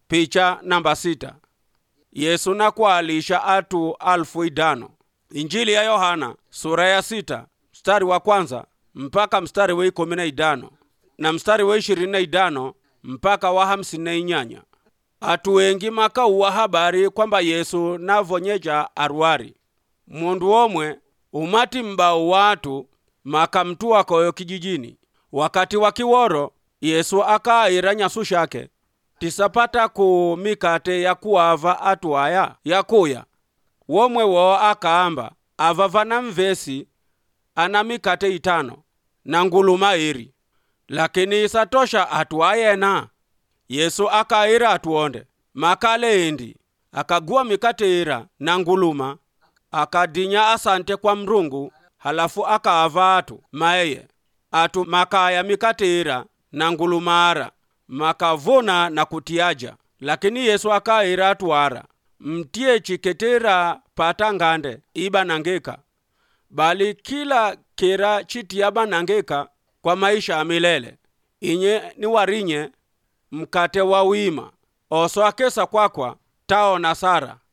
picha namba sita yesu nakualisha atu alfu idano injili ya yohana sura ya sita mstari wa kwanza mpaka mstari wa ikumi na idano na mstari wa ishirini na idano mpaka wa hamsini na inyanya atu wengi makauwa habari kwamba yesu navonyeja arwari mundu omwe umati mbau watu makamtua koyo kijijini wakati wa kiworo yesu akaayira nyasu shake tisapata ku mikate ya kuava atu aya yakuya womwe wo akaamba ava vana mvesi ana mikate itano na nguluma iri lakini isatosha atu ayena yesu akaayira atuonde makale endi akagua mikate ira na nguluma akadinya asante kwa mrungu halafu akaava atu maeye atu makaya mikate ira na ngulumara makavuna na kutiaja lakini yesu akaayira atu ara mtie chiketera pata ngande iba nangeka bali kila kera chitiaba nangeka kwa maisha ya milele inye ni warinye mkate wa wima oso akesa kwakwa taona sara